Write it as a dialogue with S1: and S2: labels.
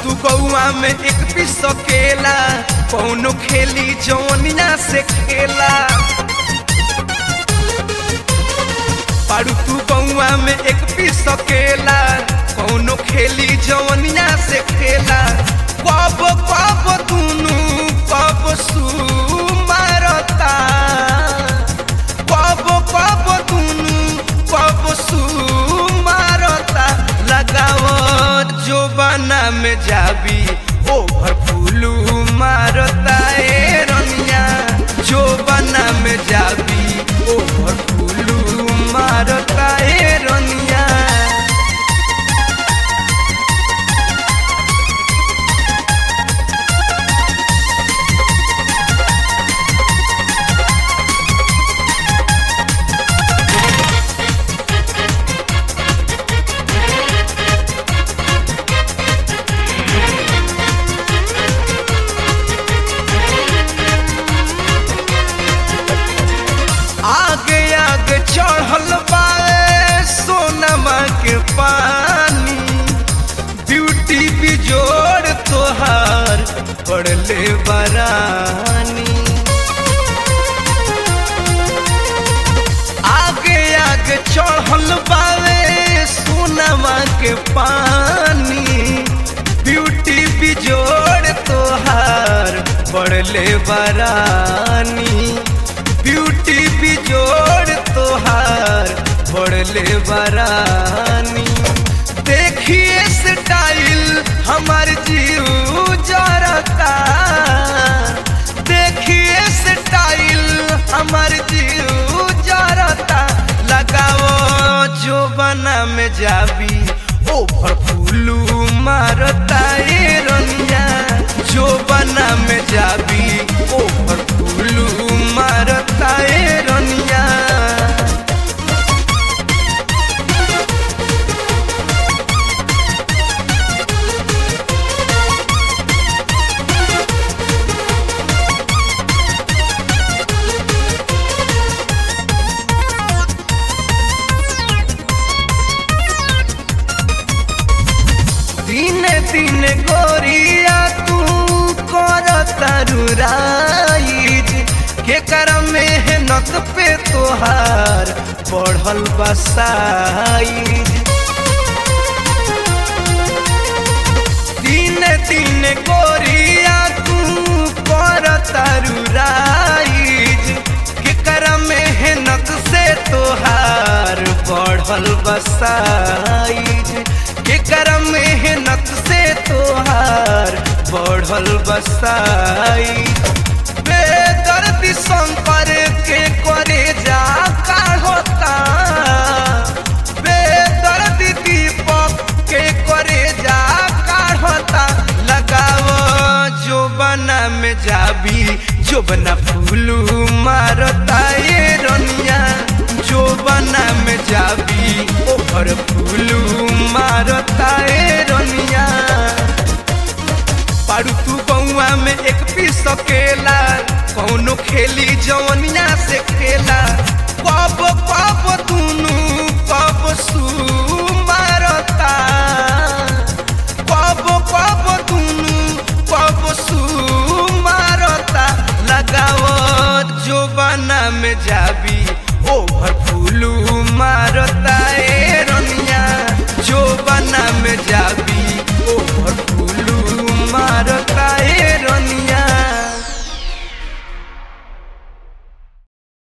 S1: तू गौआ में एक पीस सकेला कौनो खेली जौनिया से खेला पारू तू गौआ में एक पीस सकेला कौनो खेली जौनिया से खेला कब कब दुनू कब सू मारता कब कब दुनू कब सू मारता लगाओ जो बना में जाबी ओभर फूलू मारता ए रनिया जो बना में जाबी ओभर फूलू मारता ए रनिया आगे आगे चढ़ल बाए सोनमा के पानी ब्यूटी बिजोड़ तोहार पड़ले बरानी आगे आगे चढ़ल बाए सोनमा के पानी ब्यूटी बिजोड़ तोहार पड़ले बरानी ब्यूटी बिजोड़ तोहार पड़ले बरानी देखिए स्टाइल हमार जीव जरता देखिए स्टाइल हमार जीव जरता लगाओ जो बना में जाबी ओभर फूलू मारता ए रनिया जो बना में जाबी ओभर फूलू मारता ए रनिया दिने दिने गोरिया तू कर तरुराइज के कर मेहनत पे तोहार बढ़ल बसाइज दिने दिने गोरिया तू कर तरुराइज के कर मेहनत से तोहार बढ़ल बसाइज के कर मेहनत से तोहार बढ़ल बसाई बेदर्दी शंकर के करे जा होता बेदर्दी दीपक के करे जा होता लगाओ जो बना में जाबी जो बना फूलू मारता ये रनिया जो बना में जाबी ओहर फूलू मारता ए रनिया पारू तू बउआ में एक पीस सकेला कौनो खेली जवनिया से खेला कब कब तू